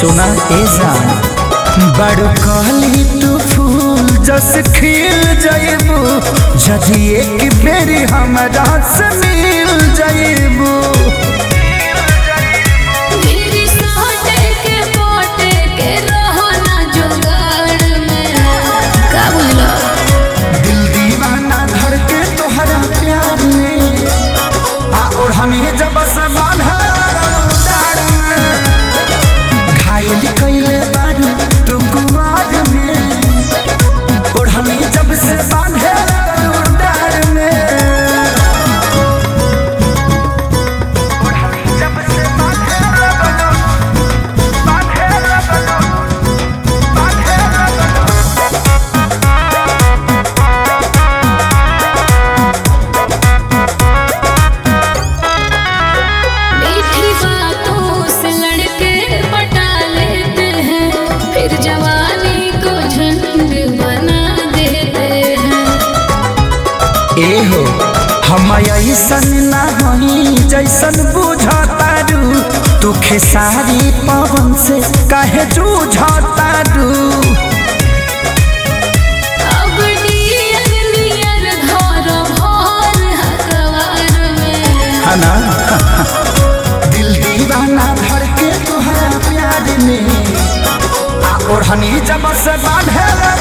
सुना ए जान बड़ कहली तू फूल जस खिल जाइबू जदि एक बेरी हमरा से मिल जाइबू मेरी सोटे के पोटे के रहो ना जुगाड़ में का बोला दिल दीवाना धड़के तोहरा प्यार में आ और हमें जब से बांधा डार में घायल कइले बारू तू कुमार में और हमें जब से बांधे डार में और हमें जब से बांधे बांधे बांधे मीठी बातों से लड़के पटा लेते हैं फिर जवानी को झंड बना देते हैं एहो हम ऐसन ना हई जैसन बुझतारू तू खेसारी पवन से काहे जूझतारू अब नियर नियर घर भर हकवार में हना दिल दीवाना धड़के तुहरा प्यार में आ ओढ़नी जब से बांधे